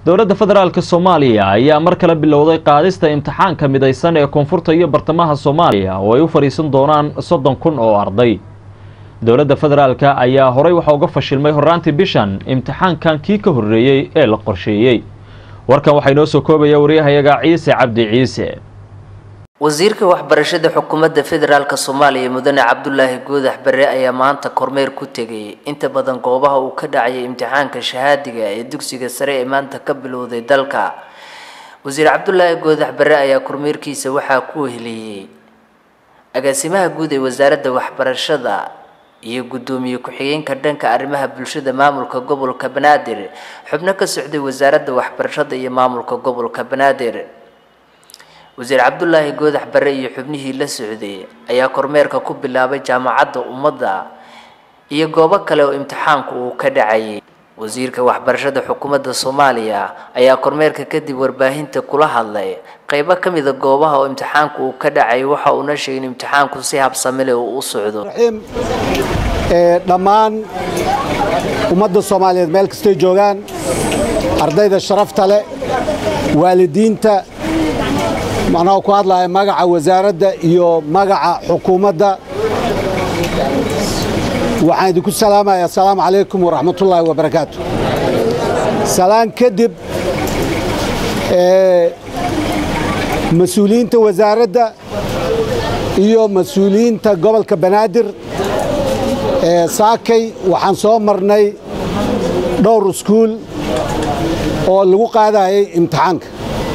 dowladda federaalk soomaaliya ayaa mar kale bilowday qaadista imtixaanka midaysan ee koonfurta iyo bartamaha soomaaliya oo ay u fadhiisan doonaan soddon kun oo arday dowladda federaalk ayaa horey waxaa uga fashilmay horraantii bishan imtixaankan kii ka horreeyey ee la qorsheeyey warkan waxaa inoo soo koobaya waryahayaga ciise cabdi ciise wasiirka waxbarashada xukuumadda federaalk soomaaliya mudane cabdulaahi goodax bare ayaa maanta kormeer ku tegay inta badan goobaha uu ka dhacayay imtixaanka shahaadiga ee dugsiga sare ee maanta ka bilowday dalka wasiir cabdulaahi goodax bare ayaa kormeerkiisa waxaa ku weheliyey agaasimaha guud ee wasaaradda waxbarashada iyo guddoomiye ku-xigeenka dhanka arrimaha bulshada maamulka gobolka banaadir xubno ka socday wasaaradda waxbarashada iyo maamulka gobolka banaadir wasiir cabdulaahi goodax bare iyo xubnihii la socday ayaa kormeerka ku bilaabay jaamacadda ummadda iyo goobo kale oo imtixaanku uu ka dhacayay wasiirka waxbarashada xukuumadda soomaaliya ayaa kormeerka kadib warbaahinta kula hadlay qeybo ka mida goobaha oo imtixaanku uu ka dhacayay waxa uuna sheegay in imtixaanku si habsami leh uu u socdo dhammaan ummadda soomaaliyeed meel kastay joogaan ardayda sharafta leh waalidiinta macnaha ku hadlaya magaca wasaaradda iyo magaca xukuumadda waxaan idinku salaamaya assalaamu calaykum waraxmatullaahi wabarakaatu salaan kadib mas-uuliyiinta wasaaradda iyo mas-uuliyiinta gobolka banaadir saakay waxaan soo marnay dhowr iskuul oo lagu qaadayay imtixaanka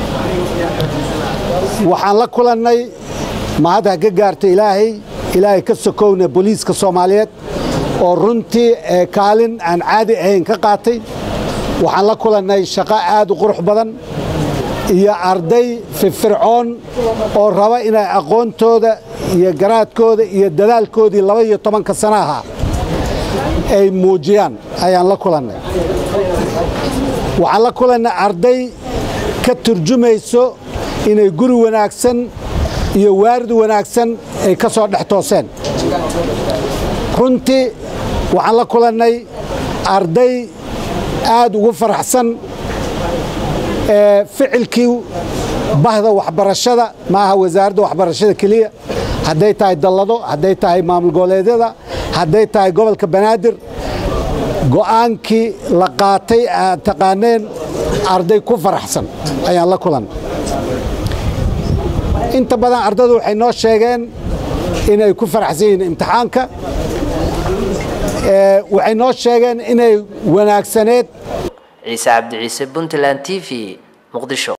waxaan la kulannay mahad ha ka gaarta ilaahay ilaahay ka sokowna booliiska soomaaliyeed oo runtii kaalin aan caadi ahayn ka qaatay waxaan la kulannay shaqo aad u qurux badan iyo arday firfircoon oo raba inay aqoontooda iyo garaadkooda iyo dadaalkoodii laba iyo tobanka sana ahaa ay muujiyaan ayaan la kulannay waxaan la kulannay arday ka turjumayso inay guri wanaagsan iyo waarid wanaagsan ay ka soo dhex tooseen runtii waxaan la kulannay arday aad ugu faraxsan ficilkii bahda waxbarashada ma aha wasaaradda waxbarashada keliya hadday tahay dallado hadday tahay maamul goboleedyada hadday tahay gobolka banaadir go'aankii la qaatay aad taqaaneen arday ku faraxsan ayaan la kulannay inta badan ardadu waxay noo sheegeen inay ku faraxsan yihiin imtixaanka waxay noo sheegeen inay wanaagsaneed ciise cabdi ciise puntland t v muqdisho